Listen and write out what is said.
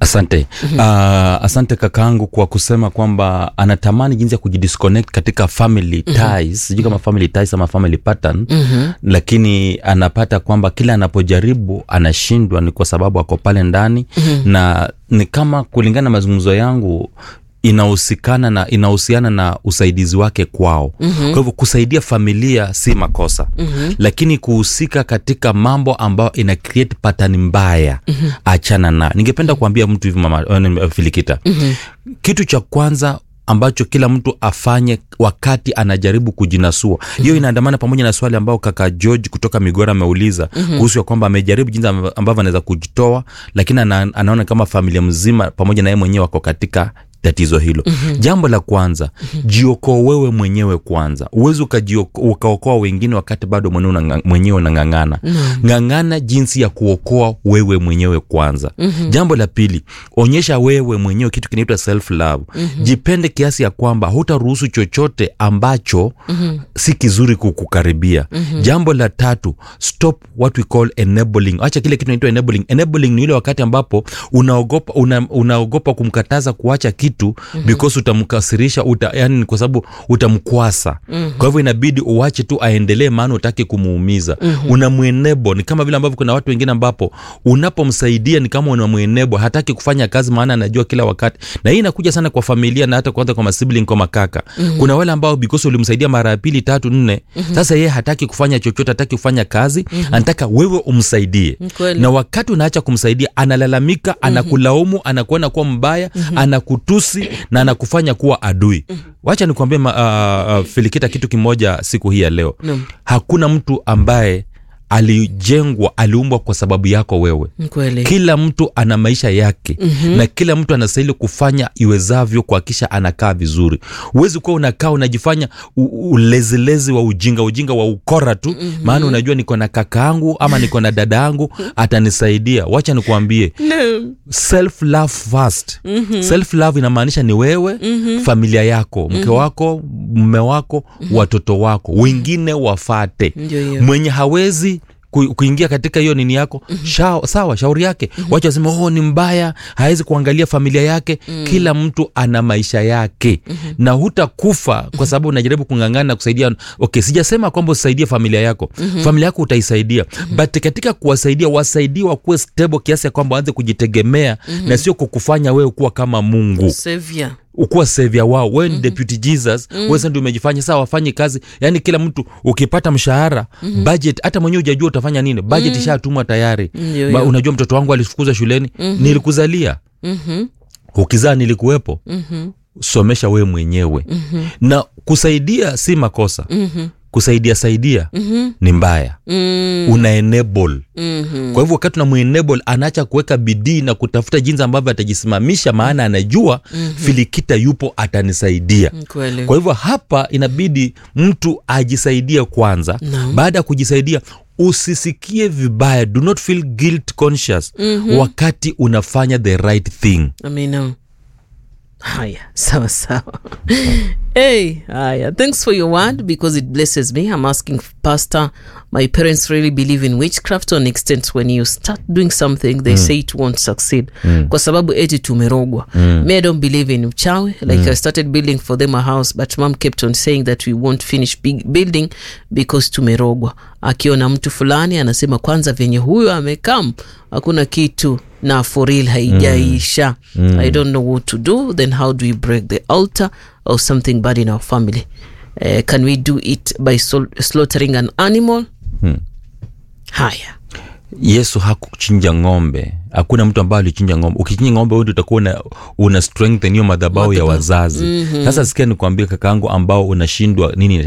asante uh, asante kakaangu kwa kusema kwamba anatamani jinsi ya kujidisconnect katika family ties sijui kama family ties ama family pattern Mhm. lakini anapata kwamba kila anapojaribu anashindwa ni kwa sababu ako pale ndani na ni kama kulingana na mazungumzo yangu inahusikana na inahusiana na usaidizi wake kwao mm-hmm. kwa hivyo kusaidia familia si makosa mm-hmm. lakini kuhusika katika mambo ambayo ina create pattern mbaya mm-hmm. achana na ningependa kuambia mtu hivi mama uh, filikita mm-hmm. kitu cha kwanza ambacho kila mtu afanye wakati anajaribu kujinasua hiyo mm-hmm. inaandamana pamoja na swali ambao kaka george kutoka migora ameuliza mm-hmm. kuhusu ya kwamba amejaribu jinsi amb- ambavyo anaweza kujitoa lakini ana, anaona kama familia mzima pamoja na yeye mwenyewe wako katika tatizo hilo mm-hmm. jambo la kwanza mm-hmm. jiokoa wewe mwenyewe kwanza uwezi ukaokoa wengine wakati bado mwenyewe unanga- mwenyewe unang'ang'ana mm-hmm. ng'ang'ana jinsi ya kuokoa wewe mwenyewe kwanza mm-hmm. jambo la pili onyesha wewe mwenyewe kitu kinaitwa self love mm-hmm. jipende kiasi ya kwamba hutaruhusu chochote ambacho mm-hmm. si kizuri kukukaribia mm-hmm. jambo la tatu stop what we call enabling acha kile kitu inaitwa enabling enabling ni ile wakati ambapo unaogopa una, unaogopa kumkataza kuacha kitu mm-hmm. because utamkasirisha uta, yani kwa sababu utamkwasa mm-hmm. kwa hivyo inabidi uache tu aendelee maana utaki kumuumiza mm-hmm. unamwenebo ni kama vile ambavyo kuna watu wengine ambapo unapomsaidia ni kama unamwenebo hataki kufanya kazi maana anajua kila wakati na hii inakuja sana kwa familia na hata kwanza kwa masibling kwa makaka mm-hmm. kuna wale ambao because ulimsaidia mara ya pili tatu nne mm-hmm. sasa yeye hataki kufanya chochote hataki kufanya kazi mm-hmm. anataka wewe umsaidie Kweli. na wakati unaacha kumsaidia analalamika mm-hmm. anakulaumu anakuona kuwa mbaya mm-hmm. anakutusi na anakufanya kuwa adui mm-hmm. wacha nikuambie uh, uh, filikita kitu kimoja siku hii ya leo Naam. hakuna mtu ambaye alijengwa aliumbwa kwa sababu yako wewe kweli kila mtu ana maisha yake mm-hmm. na kila mtu anastahili kufanya iwezavyo kuhakisha anakaa vizuri huwezi kuwa unakaa unajifanya u- ulezilezi wa ujinga ujinga wa ukora tu mm-hmm. maana unajua niko na kaka yangu ama niko na dada yangu atanisaidia wacha nikuambie Naam. self love first mm-hmm. self love inamaanisha ni wewe mm-hmm. familia yako mke mm-hmm. wako mme wako mm-hmm. watoto wako wengine wafate Ndio hiyo. mwenye hawezi ku- kuingia katika hiyo nini yako mm-hmm. Shao, sawa shauri yake mm-hmm. wacha wasema oh, ni mbaya hawezi kuangalia familia yake mm-hmm. kila mtu ana maisha yake mm-hmm. na hutakufa kwa sababu unajaribu kung'ang'ana na kusaidia okay sijasema kwamba usaidie familia yako mm-hmm. familia yako utaisaidia mm-hmm. but katika kuwasaidia wasaidie wakuwe stable kiasi ya kwamba waanze kujitegemea mm-hmm. na sio kukufanya wewe kuwa kama mungu Savior. ukuwa savia wao wewe ni deputy jesus mm. wewe sasa ndio umejifanya saa wafanye kazi yani kila mtu ukipata mshahara mm-hmm. budget hata mwenyewe hujajua utafanya nini budget mm. ishatumwa tayari Ndio Ba, hiyo. unajua mtoto wangu alifukuzwa shuleni mm-hmm. nilikuzalia Mhm. ukizaa nilikuwepo Mhm. somesha wewe mwenyewe mm-hmm. na kusaidia si makosa Mhm. kusaidia saidia Mhm. ni mbaya Mm. una enable Mhm. kwa hivyo wakati unamuenable anaacha kuweka bidii na kutafuta jinsi ambavyo atajisimamisha maana anajua mm-hmm. filikita yupo atanisaidia kweli kwa hivyo hapa inabidi mtu ajisaidie kwanza Naam. baada ya kujisaidia usisikie vibaya do not feel guilt conscious mm-hmm. wakati unafanya the right thing amina haya sawa sawa hey haya thanks for your word because it blesses me i'm asking pastor my parents really believe in witchcraft to an extent when you start doing something they say it won't succeed kwa sababu eti tumerogwa me i don't believe in uchawi like i started building for them a house but mom kept on saying that we won't finish big building because tumerogwa akiona mtu fulani anasema kwanza venye huyo amekam hakuna kitu na for real haijaisha mm. i don't know what to do then how do we break the altar or something bad in our family uh, can we do it by sol- slaughtering an animal Hmm. haya yesu hakuchinja ng'ombe hakuna mtu ambaye alichinja ng'ombe ukichinja ng'ombe wewe ndio utakuwa una, una strengthen hiyo madhabahu ya Madhabahu. wazazi Mhm. sasa sikia nikuambia kakaangu ambao unashindwa nini